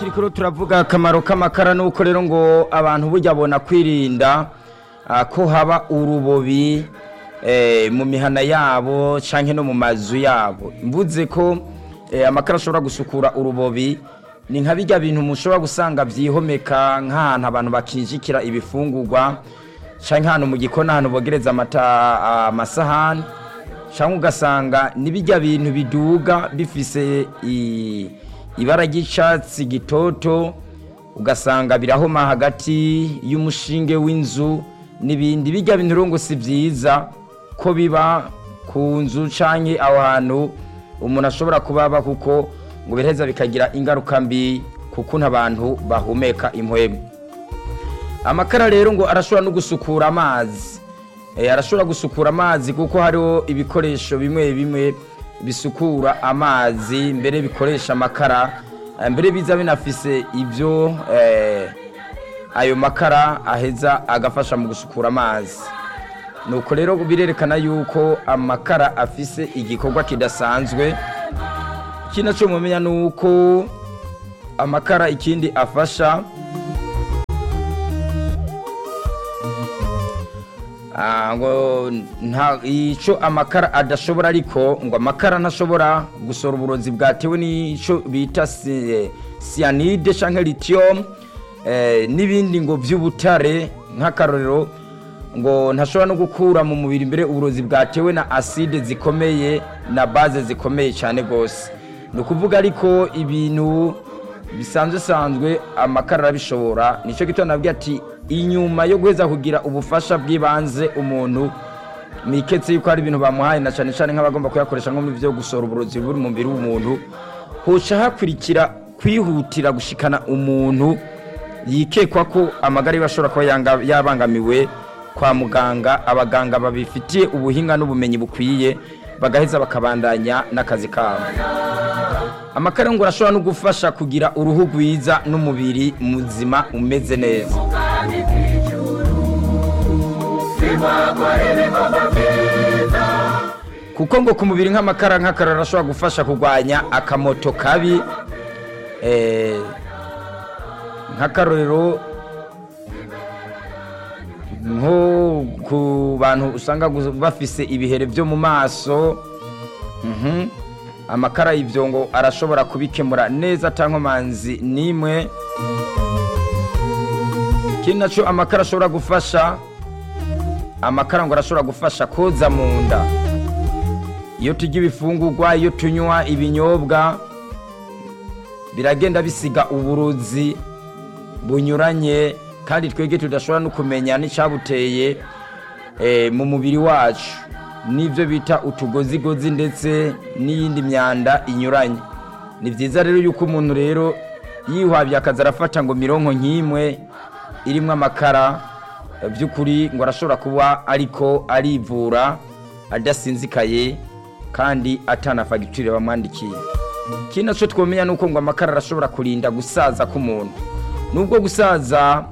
turiko turavuga akamaro k'amakara nuko rero ngo abantu burya bona kwirinda ah, ko haba urubobi eh, mu mihana yabo canke no mu mazu yabo mvuze ko eh, amakara ashobora gusukura urubobi ni nka birya bintu mushobora gusanga vyihomeka nk'ahantu abantu bakinjikira ibifungurwa canke ahantu mu gikoni ahantu bogereza amata amasahani cyangwa ugasanga ni bijya bintu biduga bifise i- ibara ry'icyatsi gitoto ugasanga birahoma hagati y'umushinge w'inzu n'ibindi bijya bintu rero ngo si byiza ko biba ku nzu cyangwa aho hantu umuntu ashobora kubaba kuko ngo biraheza bikagira ingaruka mbi kuko abantu bahumeka impwemu amakara rero ngo arashobora no gusukura amazi Eh, arashobora gusukura amazi kuko hariho ibikoresho bimwe bimwe bisukura amazi mbere bikoresha amakara eh, mbere biza binafise ibyo eh, ayo makara aheza agafasha mu gusukura amazi nuko rero birerekana yuko amakara afise igikorwa kidasanzwe ikindi cyo mumenya ni uko amakara ikindi afasha Ah, ngo nta ico amakara adashobora ariko ngo amakara ntashobora gusora uburozi bwatewe n'ico bita si- cyanide canke lithium eh, n'ibindi ngo vy'ubutare nk'akarorero ngo ntashobora no gukura mu mubiri mbere uburozi bwatewe na acide zikomeye na base zikomeye cyane gose ni ukuvuga ariko ibintu bisanzwe sanzwe amakara arabishobora nicyo gito nabwiye ati inyuma yo guheza kugira ubufasha bw'ibanze umuntu miketse yuko hari ibintu bamuhaye na cyane cyane nk'abagomba kuyakoresha nko mu byo gusohora uburozi buri mu mubiri w'umuntu hoca hakurikira kwihutira gushikana umuntu yikekwa ko amagara yiwe ashobora kuba yanga- yabangamiwe kwa muganga abaganga babifitiye ubuhinga n'ubumenyi bukwiye bagaheza bakabandanya n'akazi kabo amakara ngo arashobora no gufasha kugira uruhu rwiza n'umubiri muzima umeze neza kuko ngo ku mubiri nk'amakara nk'akararo arashobora gufasha kurwanya akamoto kabi eh, nk'akarorero nko ku bantu usanga gu- bafise ibihere byo mu maso Mhm. amakara y'ibyo ngo arashobora kubikemura neza atankomanzi n'imwe ikindi nacyo amakara ashobora gufasha amakara ngo arashobora gufasha koza mu nda iyo turya ibifungurwa iyo tunywa ibinyobwa biragenda bisiga uburozi bunyuranye kandi twebwe tudashobora no kumenya n'icyabuteye eh, mu mubiri wacu n'ibyo bita utugozigozi ndetse n'iyindi myanda inyuranye ni byiza rero yuko umuntu rero yihwabye akaza arafata ngo mironko nk'imwe irimo amakara eh, by'ukuri ngo arashobora kuba ariko arivura adasinzikaye kandi atana fagitire bamwandikiye ikindi nacyo twamenya ni uko ngo amakara arashobora kurinda gusaza k'umuntu nubwo gusaza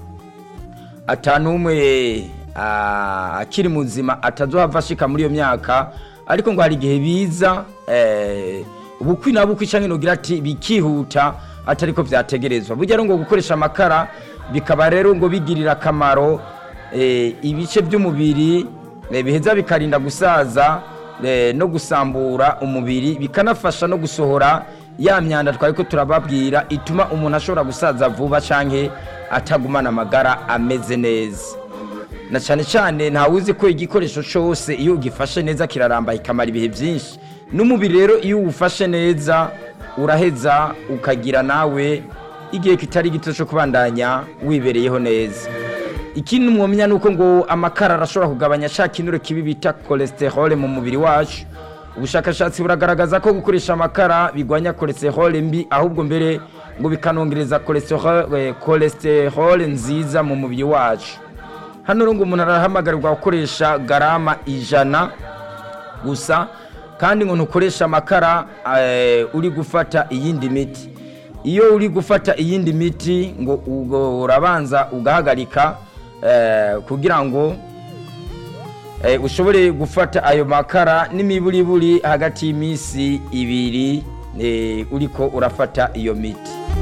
atanumwe akiri muzima atazohava ashika muri iyo myaka ariko ngo hari igihe biza eh, ubukwi na bukwi canke nogira ati bikihuta atariko vyategerezwa burya rero ngo gukoresha amakara bikaba rero ngo bigirira akamaro eh, ibice by'umubiri eh, biheza bikarinda gusaza eh, no gusambura umubiri bikanafasha no gusohora ya myanda twariko turababwira ituma umuntu ashobora gusaza vuba canke atagumana amagara ameze neza na cyane cyane ntawe uzi ko igikoresho cyose iyo ugifashe neza kiraramba kikamara ibihe byinshi n'umubiri rero iyo uwufashe neza uraheza ukagira nawe igihe kitari gito cyo kubandanya wibereyeho neza ikindi mwomenya ni uko ngo amakara arashobora kugabanya cya kinure kibi bita cholesterol mu mubiri wacu ubushakashatsi buragaragaza ko gukoresha amakara bigwanya cholesterol mbi ahubwo mbere ngo bikanongereza cholesterol eh, cholesterol nziza mu mubiri wacu hano rero ngo umuntu arahamagarirwa gukoresha garama ijana gusa kandi ngo ntukoresha amakara eh, uri gufata iyindi miti iyo uri gufata iyindi miti ngo ubwo urabanza ugahagarika eh, kugira ngo eh, ushobore gufata ayo makara n'imiburiburi hagati y'iminsi ibiri eh, uriko urafata iyo miti